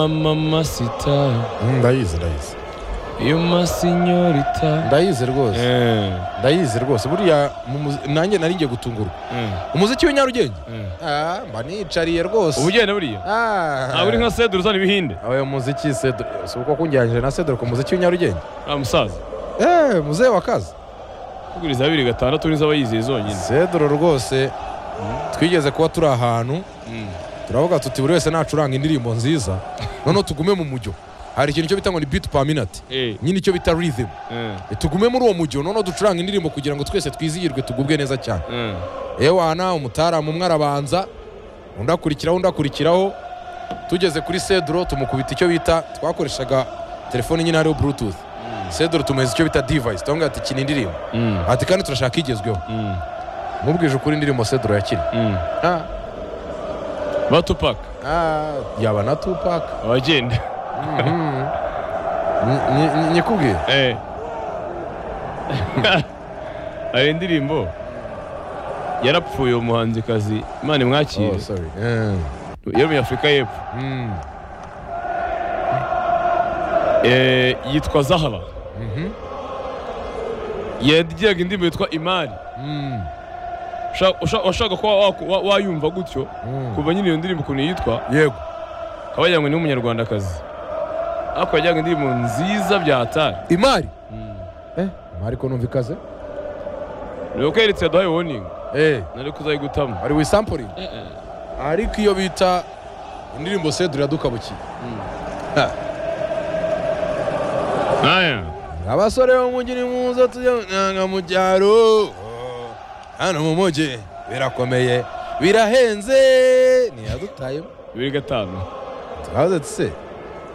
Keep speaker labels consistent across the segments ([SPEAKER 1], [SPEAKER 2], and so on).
[SPEAKER 1] mama masita
[SPEAKER 2] Mm, ndayizi ndayizi
[SPEAKER 1] yo masinyorita
[SPEAKER 2] ndayizi rwose
[SPEAKER 1] Eh,
[SPEAKER 2] ndayizi rwose buriya mu muzi- nanjye nari ngiye gutungurwa
[SPEAKER 1] eh,
[SPEAKER 2] umuziki w'inyarugenge
[SPEAKER 1] eh.
[SPEAKER 2] Ah, mba nicariye rwose
[SPEAKER 1] uba ugenda buriya
[SPEAKER 2] Ah.
[SPEAKER 1] ntabwo uri nka sedura uzana ibihinde
[SPEAKER 2] ayo muziki Cedro- si uko kunjyanije na Cedro ku muziki w'inyarugenge
[SPEAKER 1] Ah, musaza
[SPEAKER 2] eh muzehe wa kazi
[SPEAKER 1] kuguriza bibiri gatandatu uriza aba yizeye zonyine
[SPEAKER 2] Cedro rwose twigeze kuba turi ahantu turavuga tuti buri wese nacuranga indirimbo nziza noneho tugume mu mujyo hari ikintu cyo bita ngo ni beat per minute
[SPEAKER 1] Eh,
[SPEAKER 2] nyine icyo bita rhythm
[SPEAKER 1] eh,
[SPEAKER 2] tugume muri uwo mujyo noneho ducuranga indirimbo kugira ngo twese twizihirwe tugubwe neza cyane
[SPEAKER 1] eh.
[SPEAKER 2] ewana umutaramu umwe arabanza undi akurikiraho undi akurikiraho tugeze kuri cedro tumukubita icyo bita twakoreshaga telefone nyine hariho bluetooth cedro tumuheza icyo bita device turamubwira ati kina indirimbo
[SPEAKER 1] Mm,
[SPEAKER 2] ati kandi turashaka igezweho
[SPEAKER 1] mm,
[SPEAKER 2] mubwije ukuri indirimbo cedro yakina
[SPEAKER 1] mm. ba tupac
[SPEAKER 2] yaba na tupac
[SPEAKER 1] abagenda
[SPEAKER 2] Mhm. Ni- ni- ni- nyikubwiye
[SPEAKER 1] Eh. hari indirimbo yarapfuye uwo muhanzikazi imana imwakire
[SPEAKER 2] Oh, sorry. Eh.
[SPEAKER 1] yo muri afurika y'epfo
[SPEAKER 2] Mm.
[SPEAKER 1] Eh, yitwa zahara
[SPEAKER 2] Mhm.
[SPEAKER 1] yagiraga indirimbo yitwa imari
[SPEAKER 2] Mm.
[SPEAKER 1] Usha- usha- washaka kuba waku- wa- wayumva gutyo
[SPEAKER 2] Mm.
[SPEAKER 1] kuva nyine iyo ndirimbo ukuntu yitwa
[SPEAKER 2] yego
[SPEAKER 1] akaba yagira ngo ni umunyarwandakazi ariko yagiraga indirimbo nziza bya hatari
[SPEAKER 2] imari imari ko numva ikaze
[SPEAKER 1] ni uko yeretse yaduhaye woningi
[SPEAKER 2] Eh.
[SPEAKER 1] nari kuzayigutamo
[SPEAKER 2] ari wisampuringi ariko iyo bita indirimbo sedura iradukabukiye
[SPEAKER 1] nkaya
[SPEAKER 2] abasore bo mu mujyi ni muza tujya nanga mu cyaro hano mu mujyi birakomeye birahenze ntiyadutayemo
[SPEAKER 1] bibiri gatanu
[SPEAKER 2] turabaze se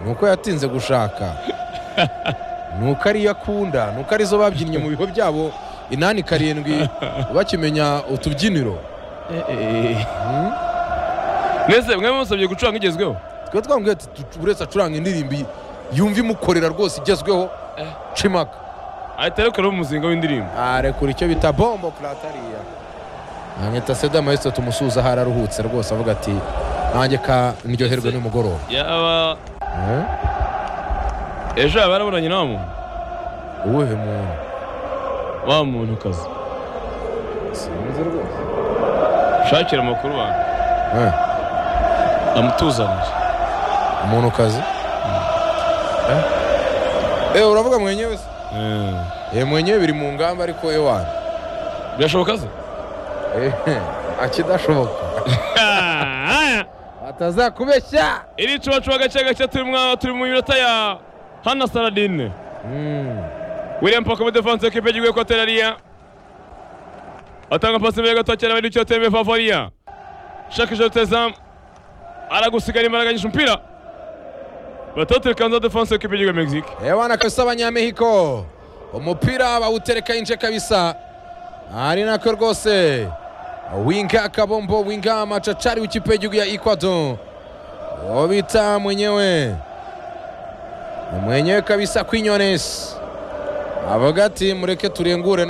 [SPEAKER 2] ni uko yatinze gushaka ni uko ariyo akunda ni uko arizo babyinnye mu bigo byabo inani karindwi bakimenya utubyiniro Hmm?
[SPEAKER 1] mwese mwe musabye gucuranga igezweho
[SPEAKER 2] twe twambwiye ati "Tu- buri wese acuranga indirimbo yumva imukorera rwose igezweho
[SPEAKER 1] Eh.
[SPEAKER 2] cimaka
[SPEAKER 1] ahita arekuraho umuzinga w'indirimbo
[SPEAKER 2] arekura icyo bita bombo puratariya anyita seda maestro tumusuza aho araruhutse rwose avuga ati nanjye ka ndyoherwe n'umugoroba
[SPEAKER 1] yaba
[SPEAKER 2] Eh?
[SPEAKER 1] ejo yaba yaraburanye na wa muntu
[SPEAKER 2] uwuhe muntu
[SPEAKER 1] wa muntu kazi
[SPEAKER 2] sinzi rwose
[SPEAKER 1] shakira amakuru wanjye
[SPEAKER 2] Eh,
[SPEAKER 1] amutuzanije
[SPEAKER 2] umuntu kazi Eh, uravuga mwenyewe se Eh, mwenyewe biri mu ngamba ariko ewana
[SPEAKER 1] birashoboka se
[SPEAKER 2] Eh, akidashoboka atazakubeshya
[SPEAKER 1] iri cubacuba gake gake turi mwa- turi mu minota ya hana saradine
[SPEAKER 2] Mm.
[SPEAKER 1] william paka muri defanse ekipe y'igihugu y'ekoteri ariya atanga pasi imbere gato cyane abandi icyo teme favoriya shaka ijoro teza aragusigara imbaraga nyinshi umupira batatu rikanza defanse ekipe y'igihugu ya mexique
[SPEAKER 2] ewana kabisa abanyamehiko umupira bawutereka inje kabisa ari nako rwose winga kabombo winga machachari w'ikipe y'igihugu ya ecuador uwo bita mwenyewe mwenyewe kabisa kwinyones avuga ati mureke turengure na